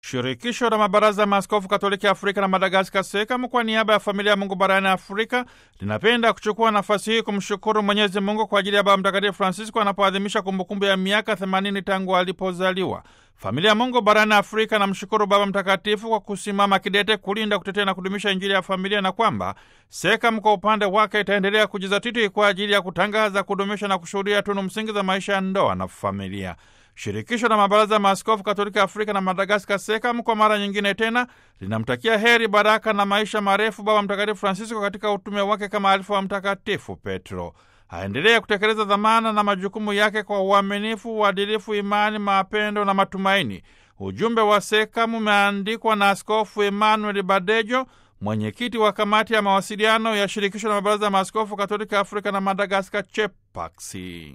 Shirikisho la mabaraza ya maaskofu Katoliki Afrika na Madagaskar, SEKAM, kwa niaba ya familia ya Mungu barani Afrika linapenda kuchukua nafasi hii kumshukuru Mwenyezi Mungu kwa ajili ya Baba Mtakatifu Francisco anapoadhimisha kumbukumbu ya miaka 80 tangu alipozaliwa. Familia ya Mungu barani Afrika namshukuru Baba Mtakatifu kwa kusimama kidete kulinda, kutetea na kudumisha Injili ya familia na kwamba SEKAM kwa upande wake itaendelea kujizatiti kwa ajili ya kutangaza, kudumisha na kushuhudia tunu msingi za maisha ya ndoa na familia. Shirikisho la mabaraza ya maaskofu Katoliki Afrika na Madagaskar, SEKAM, kwa mara nyingine tena linamtakia heri, baraka na maisha marefu Baba Mtakatifu Francisco katika utume wake kama alifu wa Mtakatifu Petro. Aendelee kutekeleza dhamana na majukumu yake kwa uaminifu, uadilifu, imani, mapendo na matumaini. Ujumbe wa SEKAM umeandikwa na Askofu Emmanuel Badejo, mwenyekiti wa kamati ya mawasiliano ya shirikisho la mabaraza ya maaskofu Katoliki Afrika na Madagaskar, CHEPAXI.